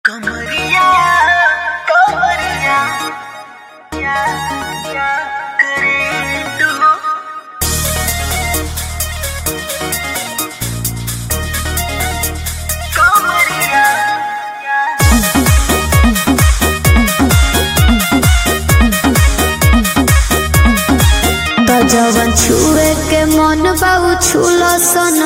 कमरिया कमरिया क्या क्या करे तू कमरिया त जवन छुए के मन बाबू छुल सन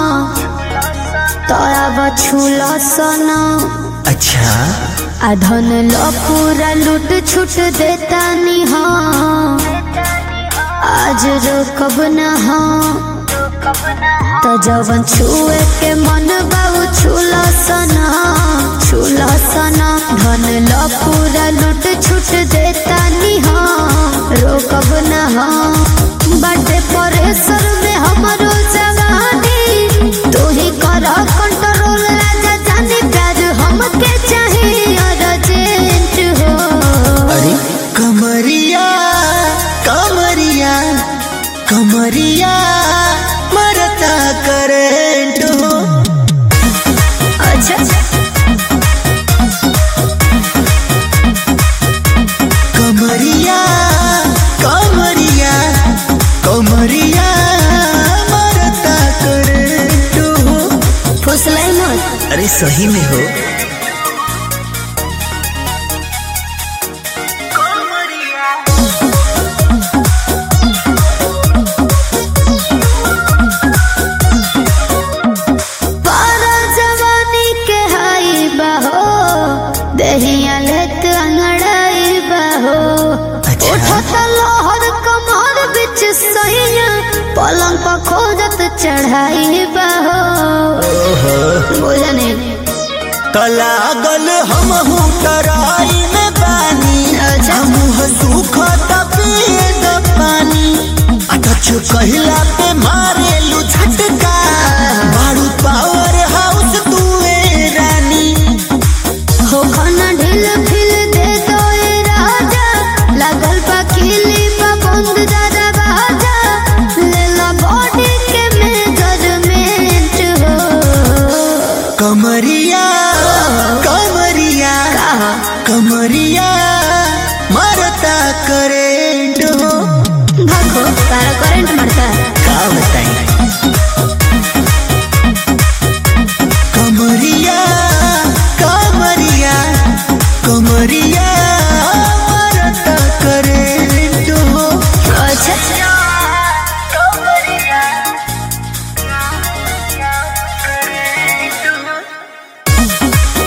तोरा बछुल सन अच्छा आ धन ल पूरा लूट छूट देता नी हाँ आज रोकब न हाँ त जवन छुए के मन बाबू छुल सन छुल सन धन ल पूरा लूट छूट देता नी हाँ रोकब न हाँ बड़े परेशर में हमरो जवानी तू ही कर कंट्रोल राजा जाने प्यार हमके चाहिए अर्जेंट हो अरे कमरिया कमरिया कमरिया मरता करेंट हो अच्छा कमरिया कमरिया कमरिया मरता करेंट हो फुसलाई मत अरे सही में हो कमरिया पारा जवानी के हाई बहो दहिया लेत अंगड़ाई बहो अच्छा। उठत लहर कमर बिच सैया पलंग पर खोजत चढ़ाई बहो बुझने कलागल हम हूँ तराई में पानी अच्छा। मुँह सूखत पिए द पानी अटच कहिला पे मारे लू झटका बारू पावर हाउस तुए रानी हो खाना ढील फिल दे दो ए राजा लगल बा किली बा बंद दादा बाजा ले ला बॉडी के मेजरमेंट हो कमरिया कमरिया कमरिया मरता करेंट हो भागो तारा करंट मारता है का बताई कमरिया कमरिया कमरिया मरता करेंट हो अच्छा कमरिया क्या क्या करे तू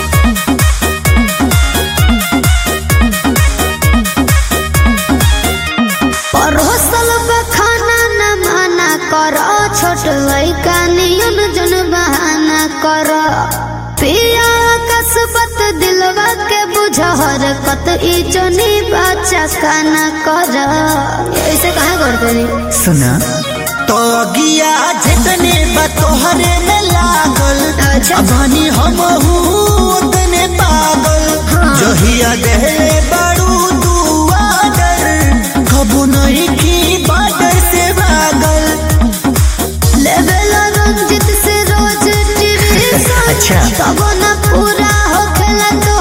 परोसल बा खाना न माना कर छोट लइका नियन जन बहाना कर पिया कसबत दिलवा के बुझहर कत ई जनी बच्चा काना कर ऐसे कहा करते नहीं सुना तो गिया जितने बा तोहरे में लागल अच्छा। अबानी हम उतने पागल जहिया देले बड़ू तू आदर कबू नहीं की बादर से भागल लेवल रंजित से रोज टीवी अच्छा। तब न पूरा हो खेला तो